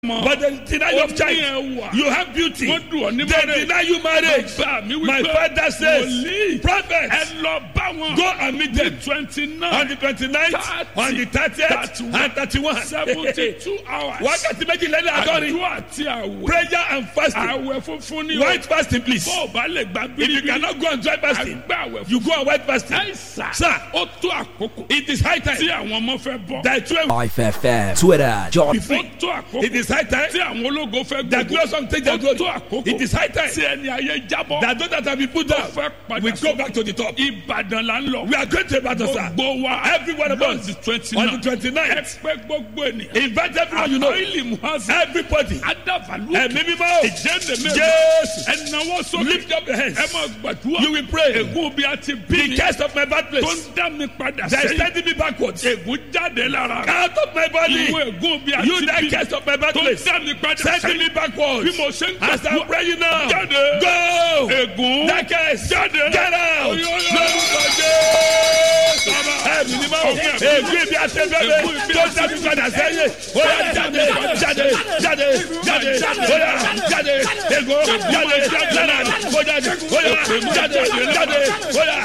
mọ. But they deny you of Ó ní child. ẹwà. You have beauty. Wọ́n dùn ọ́ ní They marriage. deny you marriage. Bàbá mi wí My pé father says, wòlíì Prophet, ẹ lọ bá wọn. go and meet them twenty on nine the 29th, on the 30th, and 31. seventy two hours. Wákàtí méjì lẹ́nu àgọ́rin. àdúrà àti àwẹ̀. Prayer and fasting. àwẹ̀ funfun ni o. White fasting, please. bó o bá lè gba If you bíríbírí. cannot go on dry fasting, àgbà àwẹ̀ you go on white fasting. àìsàn. Sir, ó tó àkókò. it is high tí time àwọn ọmọ fẹ́ bọ̀. that children will 5FM, Twitter, John. be ó free. tó àkókò. It is high time tí àwọn ológo fẹ́ that gbogbo. glorious song take their ó glory. tó àkókò. It is high time tí ẹni ayé jábọ̀. that those that have been put fẹ́ down padà will go sọ. back to the top. Ìbàdàn là ń lọ. We are going to Ibadan, sir. gbogbo wa. Every one of us the twenty on nine. the 29th. ẹ pẹ́ gbogbo ènìyàn. Invite everyone you know. àìlì muhazi. Everybody. adavalu. Ẹ̀mí mímọ́. ìjẹ́ndé mẹ́rin. Jésù. ẹnáwó sókè. Lift up your hands. ẹ máa gbàdúrà. You will pray. ègún bí a ti bí The mi. curse of my tó birthplace ń dá mi padà that is sẹ́yìn. sending me backwards. ègún jáde lára. Out of my body. ìwé ègún bí a You ti that bí mi. curse of my tó ń birthplace dá mi padà sending me sẹ́yìn. backwards. bí mo ṣe ń As I'm gbàdúrà. praying now. jáde. Go. ègún. That curse. jáde. Get out. Oyo, oyo. Lórúkọ Jésù. Ẹ̀mí ni máa ègún ibi àtẹ̀bẹ̀bẹ̀ tó dábì padà sẹ́yìn. Ó yá jáde jáde jáde jáde ó yá jáde ègún jáde lára ó jáde ó yá jáde jáde ó yá.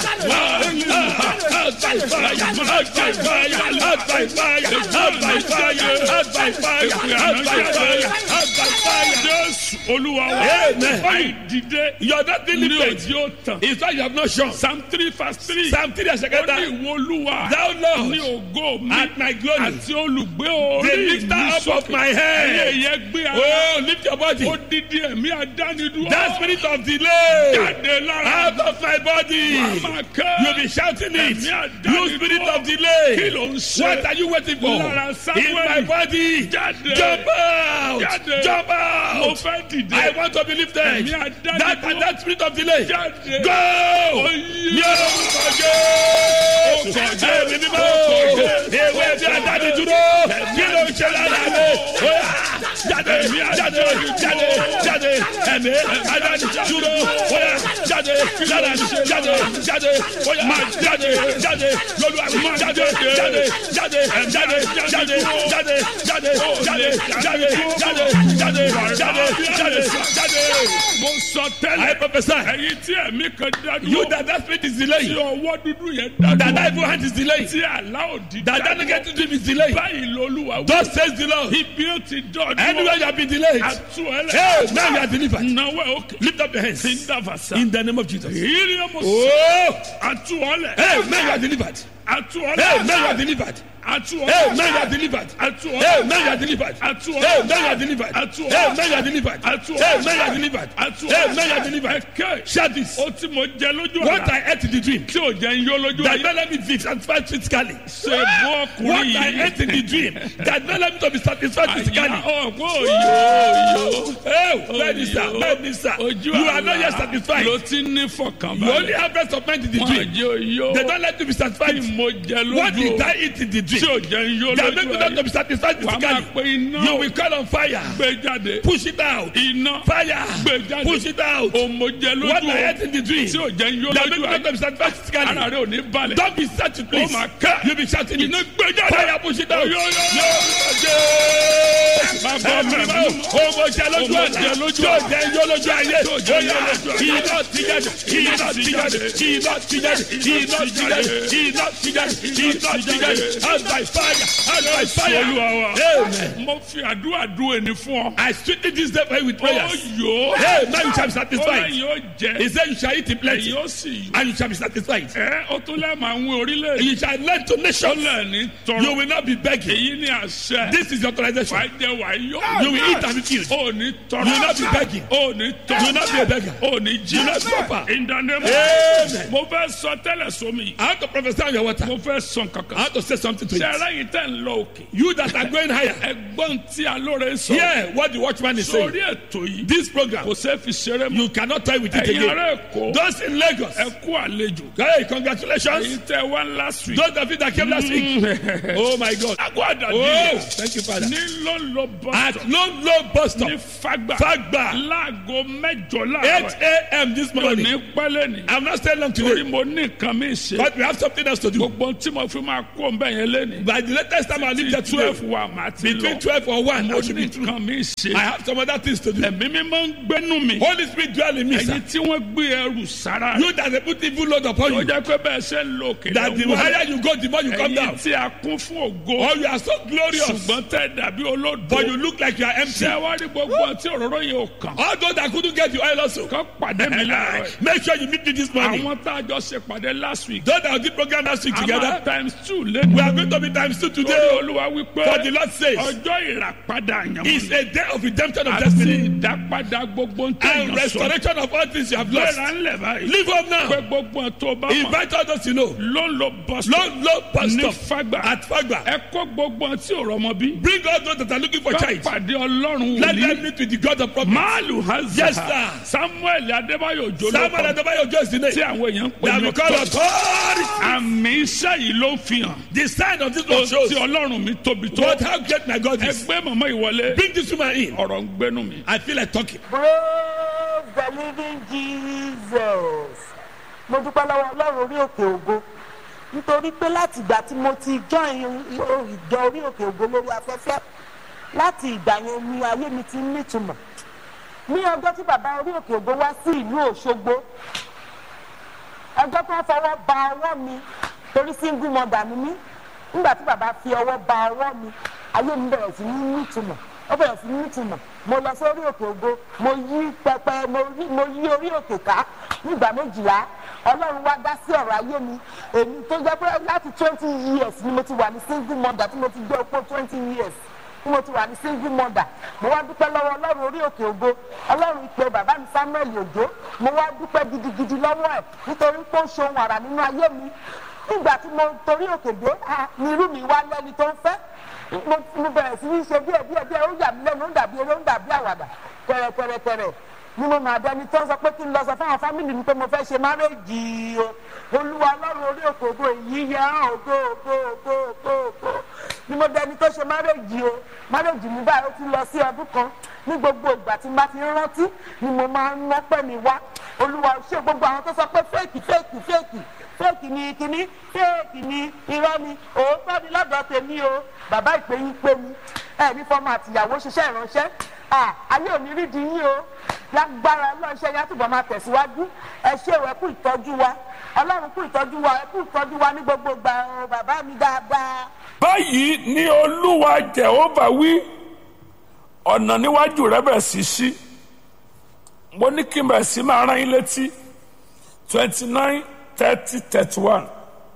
Out by fire, out by fire, out by fire, out by fire, out by fire, out by fire, out by fire. jésù olúwa wa. Amen. àìdìde. You are not ní delivered. òjì ó tàn. It's why you have not shown. psalm three verse three. Psalm 3 and ó second ní ìwọ olúwa. Thou ní Lord, ògo mi. at my glory, àti olùgbé the orí mi lifter up of sókè. my ẹyẹ head. yẹn gbé ara. Oh, lift your body. ó dídí ẹ̀mí àdánidúró. That spirit of delay jáde lára. out of my body. máa kẹ́. You'll be shouting it. Ẹ̀mí àdánidúró. You spirit of kí delay. ló ń ṣe. What are you waiting for? Lára Samuel. In my body. jáde. Jump out. Jáde. Jump mo out. fẹ́ dìde. I want to be lifted. Ẹ̀mí àdánidúró. That and that spirit of delay. jáde. Go. Oyè. Ní orúkọ Jésù. Ẹ̀mí mímọ́. Ewé bí adáni dúró. Kí ló ń ṣe lára mi? Ó yá. Jáde jáde jáde jáde. Ẹ̀mí adáni dúró. Ó yá. Jáde lára mi. Jáde jáde. Ó yá. Jáde jáde. Lọ́lú àmì. Jáde jáde jáde jáde jáde jáde jáde jáde jáde jáde jáde jáde jáde jáde. mo sọ I tẹ́lẹ̀. prophesy. ẹ̀yin tí ẹ̀mí kan dádúró. You that that spirit is tí delaying. ọwọ́ dúdú yẹn That dádúró. that evil hand is delaying. tí àlá òdì That that negative dream is delaying. báyìí lolúwa wí. Thus says the Lord. ibi ó ti dọ̀dọ̀. Anywhere you have been delayed. àtú ẹlẹ́. Hey, now you are delivered. náwó ẹ̀ òkè. Lift up your hands. tí ń dàfà sá. In the name of Jesus. ìrírí ọmọ sọ. Oh, àtú ọlẹ̀. hey, now you are delivered. àtú Hey, ọlẹ̀. now you are delivered. àtú Hey, ọlẹ̀. now you are delivered. àtú Hey, ọlẹ̀. now you are delivered. àtú Hey, ọlẹ̀. now you are delivered. Atu Hey, now you are delivered. Atu Hey, now you are delivered. Atu Hey, now you are delivered. ẹ̀kẹ́. Shout this. ó tí mo jẹ lójú What àlá. I ate in the dream. tí ò jẹ́ ń yó lójú That ayé. not let me be satisfied physically. ṣe bú What ọkùnrin I yìí. ate in the dream. That not let me to be satisfied physically. ọ̀pọ̀ òyò Hey, bẹ́ẹ̀ni sà, bẹ́ẹ̀ni sà. ojú You are not yet àlá satisfied. ló ti ní You only fọkànbalẹ̀. have rest of mind in the wọ́n dream. jẹ́ òyò They don't let you be tí satisfied. mo jẹ What lójú did o. I eat in the tí dream? ò jẹ́ ń yó That make lójú me not to ayé. be satisfied wàá máa physically. pe iná You will call on fire. gbé jáde. Push it out. iná Fire. gbé jáde. Push it out. òmòjẹ What lójú I o. ate in the dream. tí ò jẹ́ ń yó That make lójú me not ayé. to be satisfied ara physically. rẹ̀ ò ní balẹ̀. Don't be sad please. my God. You be shouting it. iná gbé jáde. Fire push it out. Yo, yo, yo. Bàbá mi bá ọmọ jẹ lójú Ọmọ ọ̀la jẹ lójú tí ò jẹ yó lójú ayé Tí ò jẹ yó Oya, lójú ayé. iná ti jáde iná ti jáde iná ti jáde iná ti jáde iná ti jáde iná ti jáde out by fire out by fire Olúwa wa. amen. mo fi àdúrà dún ẹni fún ọ. I strengthen this day for you with ó prayers. yó. Hey, now you shall be ó satisfied. lẹ́yìn ó jẹ. He said you shall eat in plenty ẹ̀yin ó sì yó. and you shall be satisfied. ẹ ó tún lẹ́ẹ̀ máa ń wí orílẹ̀-èdè. You shall lend to ó nations. lẹ́ẹ̀ ní You tọrọ. will not be begging. èyí ni àṣẹ. This is your authorization. wàá jẹ wàá yó. You will eat and be filled. ó ní tọrọ. You will not be begging. ó ní tọrọ. You will not be a beggar. ó ní jí. You will not suffer. In the name of Amen. mo fẹ́ sọ tẹ́lẹ̀ sómi. I want to prophesy on your water. mo fẹ́ sọ I kankan. want to say something to ṣe you. ara yìí tẹ̀ ń lọ òkè. You that are going higher. ẹgbọ́n tí alóore sọ. Hear what the watchman is saying. sórí ètò yìí. This program, kò sẹ́ fi ṣeré mọ́. you cannot toy with it ẹ̀yin again. ará èkó. Those in Lagos, ẹ kú àlejò. hey, congratulations. èyí tẹ wá last week. Those of you that came last week, oh my God. àgọ́ àdàdì. Oh, thank you, Father. ní lọ́lọ́ At bọ́sọ̀. Lone Low Bus Stop, ní fagbà. Fagba, láago mẹ́jọ 8 láàárọ̀. a.m. this mi ò ní morning. pẹ́lẹ́ ni. I'm not staying long torí today, mo ní nǹkan mi ṣe. but we have something else to do. gbogbo tí mo fi máa kó ń bẹ̀ yẹn lẹ́nu. By the latest time I leave there twelve today, wa màá ti between lọ. twelve or one, mo I should ní be through. nǹkan mi ṣe. I have some other things to do. ẹ̀mí mi máa ń gbénu mi. Holy Spirit dwell in me, sir. ẹ̀yin tí wọ́n gbé ẹrù sára. You that they put evil load upon ó you. jẹ́ pé bẹ́ẹ̀ ṣe ń lo òkè That the lọ́wọ́. higher you go, the more you come ẹ̀yin down. tí a kún fún ògo. Oh, you are so glorious. ṣùgbọ́n tẹ́ dàbí olódo. But you look like you are empty. ṣé wá rí gbogbo tí òróró yẹn ò kàn. All those that couldn't get you oil also. kọ́ pàdé mi láàárọ̀ yìí. Make sure you meet me this morning. àwọn tá a jọ ṣe pàdé last week. Those that did program last week àmà together. times two We lẹ́nu. are going to be times two torí today. olúwa wípé For the Lord says, ọjọ́ ìràpadà it's àyànmọ́ a day of redemption of àti destiny ìdápadà gbogbo ń and tẹ̀yàn sọ. restoration of all things you have lost. gbéra ńlẹ̀ báyìí. Live up pé now. gbogbo ẹ̀ tó bá mọ̀ Invite all those you know. ló ń lo bus Low, low bus ní stop fagbà. at Fagba. ẹ kó gbogbo ẹ̀ tí ò rọmọ bí. Bring all those that are looking for ká child. pàdé ọlọ́run Let them wòlíì. meet with the God of promise. máàlù hazard. Yes, sir. samuel adébáyò Samuel jolókọ Adebayo just the tí name. àwọn èèyàn ń pè They have ní become ọ̀tọ̀. authority. àmì iṣẹ́ yìí ló ń fi hàn. The sign of this ó one shows tí ọlọ́run mi tóbi tó. what how great my God is. ẹgbẹ́ mọ̀mọ́ ìwọlé. Bring this woman in. ọ̀rọ̀ ń gbénu mi. I feel like talking. praise the living jesus mo dúpẹ́ lọ́wọ́ ọlọ́run orí òkè ògo nítorí pé láti ìgbà tí mo ti join ìjọ orí òkè ògo lórí afẹ́fẹ́ láti ìgbà yẹn ni ayé mi ti ń nítumọ̀ ní ọjọ́ tí bàbá orí òkè ògo wá sí ìlú òṣogbo ọjọ́ tó ń fọwọ́ ba ọwọ́ mi torí single mother ni mí nígbà tí bàbá fi ọwọ́ ba ọwọ́ mi ayé mi bẹ̀rẹ̀ sí ní nítumọ̀ ó bẹ̀rẹ̀ sí ní nítumọ̀ mo lọ sórí òkè ògo mo yí pẹpẹ mo yí- mo yí orí òkè ká nígbà méjìlá ọlọ́run wá dá sí ọ̀rọ̀ ayé mi èmi tó jẹ́ pé láti twenty years ni mo ti wà ní single mother tí mo ti jẹ́ opó twenty years tí mo ti wà ní single mother mo wá dúpẹ́ lọ́wọ́ ọlọ́run orí òkè ògo ọlọ́run ìpè bàbá mi samuel òjò mo wá dúpẹ́ gidigidi lọ́wọ́ ẹ̀ nítorí pé ó ṣe ohun àrà nínú ayé mi nígbà tí mo torí òkè dé ah, ni irú mi wá lẹ́ni tó ń fẹ́ mo mo bẹ̀rẹ̀ sí ní ṣe díẹ̀ díẹ̀ díẹ̀ ó yà mí lẹ́nu ó dàbí eré ó dàbí àwàdà kẹrẹkẹrẹkẹrẹ ni mo máa dẹni tó ń sọ pé kí n lọ sọ fáwọn fámìlì mi pé mo fẹ́ ṣe márèjì o olúwa ọlọ́run orí òkè ògo èyí yẹ hàn ògo ògo ògo ògo ògo ni mo dẹni tó ṣe márèjì o márèjì mi báyìí ó ti lọ sí ọdún kan ní gbogbo ìgbà tí n bá ti ń rántí ni mo máa ń nọ́pẹ́ mi wá olúwa ò ṣe gbogbo àwọn tó sọ pé fẹ́ẹ̀kì fẹ́ẹ̀kì fẹ́ẹ̀kì fẹ́ẹ̀kì ni kíní fẹ́ẹ̀kì ni irọ́ ni òótọ́ ni lọ́dọ̀ tèmi o bàbá ìpè yín pé mi ẹ̀ ní fọmọ àtìyàwó ṣiṣẹ́ ìránṣẹ́ à ayé ò ní rí di yín o lágbára ọlọ́ọ̀ṣẹ́ yá túbọ̀ máa tẹ̀síwájú ẹ ṣé o ẹ kú ìtọ́jú wa ọlọ́run kú ìtọ́jú wa ẹ kú ìtọ́jú wa ní gbogbo ìgbà o bàbá mi dáadáa. báyìí ni olúwa jehova wí ọ̀nà níwájú rẹ bẹ̀ sí sí mo ní kí n bẹ̀ sí máa rán yín létí twenty nine thirty thirty one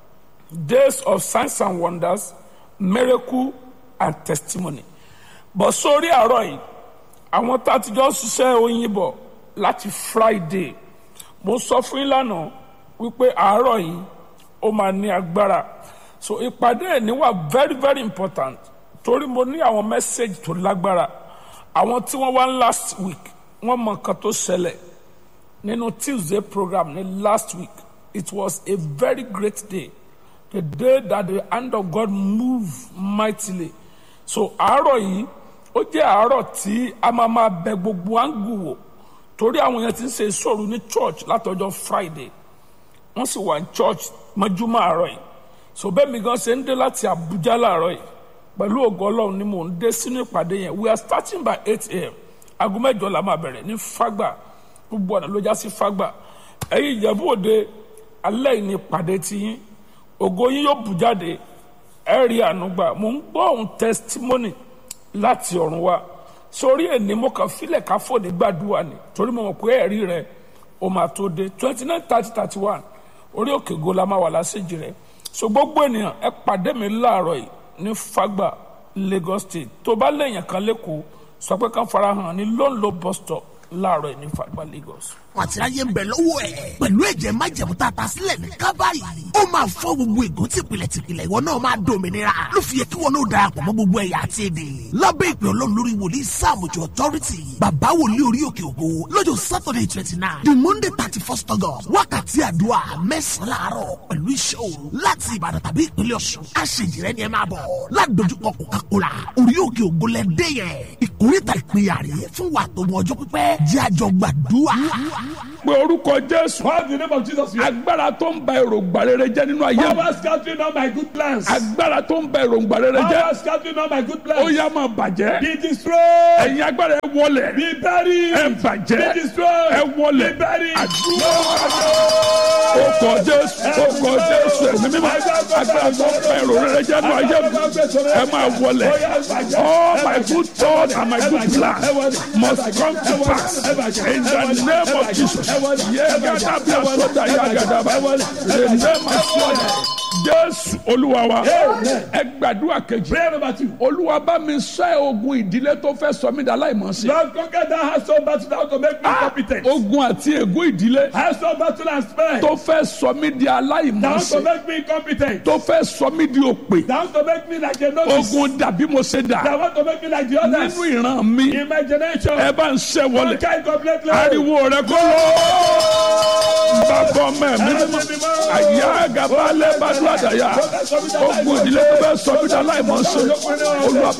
days of signs and wonders miracle and testimony bọ̀ sórí àárọ̀ yìí àwọn tá a ti jọ ṣiṣẹ́ oyin bọ̀ láti friday mo sọ fún yín lánàá wípé àárọ̀ yìí ó máa ní agbára so ìpàdé ẹ̀ ní wà very very important torí mo ní àwọn message tó lágbára àwọn tí wọ́n wá last week wọ́n mọ nǹkan tó ṣẹlẹ̀ nínú tuesday program ní last week it was a very great day the day that the hand of God moved mightily so àárọ̀ yìí ó jẹ́ àárọ̀ tí a máa máa bẹ gbogbo áńgù wò torí àwọn yẹn ti ń ṣe ìṣòro ní church látọjọ́ friday wọ́n sì wà ní church mọ́júmọ́ àárọ̀ yìí so bẹ́ẹ̀ mi gan ṣe ń dé láti abuja láàárọ̀ yìí pẹ̀lú ògo ọlọ́run ni mò ń dé sínú ìpàdé yẹn we are starting by eight a.m. aago mẹ́jọ la máa bẹ̀rẹ̀ ní fagba gbogbo ọ̀nà ló já sí fagba ẹ̀yin ìjẹ̀bú òde alẹ́ yìí ni ìpàdé ti yín ògo yín yóò bù jáde ẹ̀ rí àánú gbà mò ń gbọ́ ohun testimony láti ọ̀run wa sórí ẹni mo kàn filẹ̀ ká fòní gbàdúrà ni torí mo mọ̀ pé ẹ̀rí rẹ o máa tó dé twenty nine thirty thirty one orí òkè go la máa wà lásìjì rẹ so gbogbo ènìyàn ẹ pàdé mi láàárọ̀ yìí ní fagba lagos state tó bá lẹ́yìn kan lẹ́kọ̀ọ́ sọ pé ká farahàn ní lóńlò bus stop láàárọ̀ yìí ní fagba lagos. wọn àti ráyè ń bẹ lọ́wọ́ ẹ̀. pẹ̀lú ẹ̀jẹ̀ májẹ̀mú tá a ta sílẹ̀ ní kábàárì. ó máa fọ́ gbogbo ègún tìpìlẹ̀ tìpìlẹ̀ ìwọ náà máa dòmìnira. ló fi yẹ kí wọn náà darapọ̀ mọ́ gbogbo ẹ̀yà àti èdè. lábẹ́ ìpè ọlọ́run lórí wòlíì sáàmùjọ authority. bàbá wòlíì orí òkè ògo lọ́jọ́ saturday twenty nine the monday thirty first august wákàtí àdúrà mẹ́sàn-án láàárọ̀ pẹ̀lú iṣẹ́ òru láti ìbàdàn tàbí ìpínlẹ̀ ọ̀ṣun. aṣèjìrẹ́ ni ẹ máa bọ̀ ládojúkọ coca-cola orí òkè ògo lẹ́dẹ́ yẹn ìkórìtà ìpínyà rèé fún wa tó mọ ọjọ́ pípẹ́ jẹ́ àjọ gbàdúrà pé orúkọ jésù Call the name of Jesus. You agbára tó ń ba èròǹgbà rere jẹ́ nínú ayé mi power scattering all my good plans. agbára tó ń ba èròǹgbà rere jẹ́ Power scattering all my good ó plans. yá máa bàjẹ́ Be destroyed. ẹ̀yin agbára ẹ wọlẹ̀ Be buried. ẹ bàjẹ́ Be destroyed. ẹ wọlẹ̀ Be buried. àdúrà ọkọ̀ jésù ọkọ̀ jésù ẹ̀mí mímọ́ agbára tó ń ba èrò rere jẹ́ nínú ayé mi ẹ máa wọlẹ̀ all my good thoughts and my good plans must come to pass in the name of Jesus yẹ́gàdá bí asọ́dà yàgàdà bá the name of Jesus jésù olúwa wa ẹ gbàdúrà kejì Prayer number two. olúwa bá mi ṣẹ́ ogun ìdílé tó fẹ́ sọ mí dà láìmọ̀ọ́sí Lord, conquer that household battle now to make me competent. ogun àti ègún ìdílé Household battle and spare. tó fẹ́ sọ mí di Down to aláìmọ̀ọ́sí make me incompetent. tó fẹ́ sọ mí di òpè Down to make me like a novice. ogun dàbí mo ṣe dà That want to make me like the others. nínú ìran mi Imagination. ẹ bá ń ṣẹ́ wọlé Conquer it completely. ariwo rẹ kó lọ bàbá ọmọ ẹ̀mí mímọ́ àyà gàbálẹ̀ bàdúrà dàyà ogun ìdílé tó fẹ́ sọ mí di aláìmọ̀ọ́sí olúwa bá